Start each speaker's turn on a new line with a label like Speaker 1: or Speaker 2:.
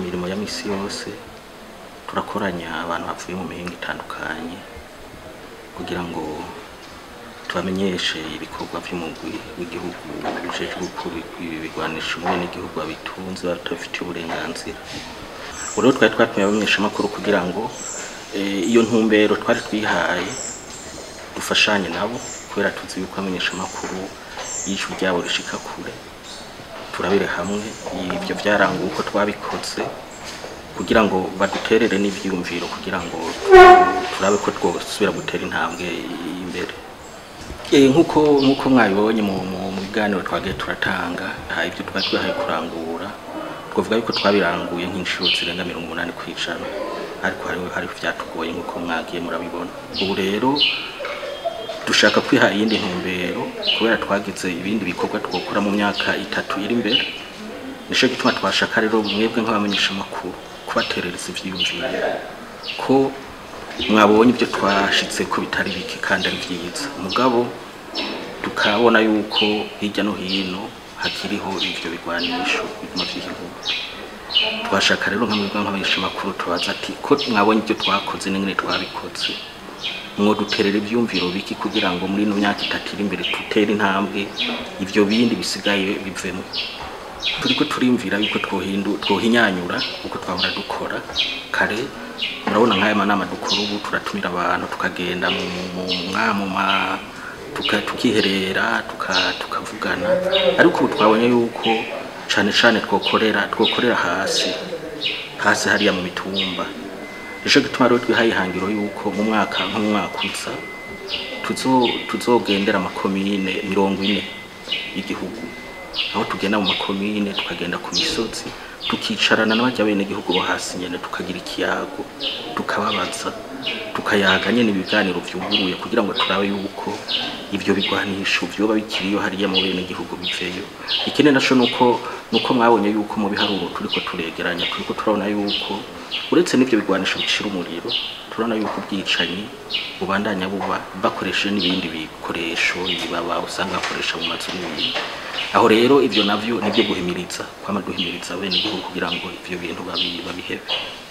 Speaker 1: mirimo ya misi yose turakoranya abantu bavuye mu mihinga itandukanye kugira ngo tubamenyeshe ibikorwa by'umugwi w'igihugu ujejwe gukura ibigwanisha umwe n'igihugu babitunze batabifitiye uburenganzira ubu rero twari twatumiye abamenyeshamakuru kugira ngo eh, iyo ntumbero twari twihaye dufashanye nabo kubera tuzi yuko abamenyeshamakuru y'ijwi ryabo rishika kure turabire hamwe ibyo byaranguye uko twabikoze kugira ngo baduterere n'ibyiyumviro kugira ngo turabe ko twosubira gutera intambwe imbere Eh, nk'uko nk'uko mwabibonye mu mu- mu biganiro twagiye turatanga aha ibyo twari twihaye kurangura twavuga yuko twabiranguye nk'inshuro zirenga mirongo umunani ku ijana ariko hariho hariho byatugoye nk'uko mwagiye murabibona ubu rero dushaka kwiha iyindi ntumbero kubera twagize ibindi bikorwa twokora mu myaka itatu iri imbere nico gituma twashaka rero mwebwe nk'abamenyesha amakuru kubaterereza ivyiyumviro ko mwabonye ibyo twashitse ko bitari bike kandi ari byiza mugabo tukabona yuko hirya no hino hakiriho ivyo bigwanisho biguma vyihuta twashaka rero nka mwebwe nk'abamenyesha amakuru tubaza ati ko mwabonye ibyo twakoze n'ingene twabikoze mwoduterera ivyumviro biki kugira ngo muri ino myaka itatu iri imbere dutere intambwe ivyo bindi bisigaye bivemo turiko turimvira yuko twohindu twohinyanyura uko twahora dukora kare murabona nk'aya manama dukora ubu turatumira abantu tukagenda mu mu- mwa- mu ma tuka- tukiherera tuka- tukavugana ariko ubu twabonye yuko cane cane twokorera twokorera hasi hasi hariya mu mitumba nico gituma rero twihaye ihangiro yuko mu mwaka nk'umwaka uza tuzo- tuzogendera amakomine mirongo ine y'igihugu aho tugenda mu makomine tukagenda ku misozi tukicarana n'abajya bene gihugu bo hasi nyene tukagira ikiyago tukababaza tukayaga nyene ibiganiro vyuguruye kugira ngo turabe yuko ivyo bigwanisho vyoba bikiriyo hariya mu bene gihugu biveyo ikindi naco nuko nuko mwabonye yuko mu biharuro turiko turegeranya turiko turabona yuko uretse n'ivyo bigwanisho bicira umuriro turabona yuko ubwicanyi bubandanya buba bakoresheje n'ibindi bikoresho ibaba usanga bakoresha mu mazu n'ibindi aho rero ivyo navyo nivyo guhimiriza kwama duhimiriza bene igihugu kugira ngo ivyo bintu babi- babihebe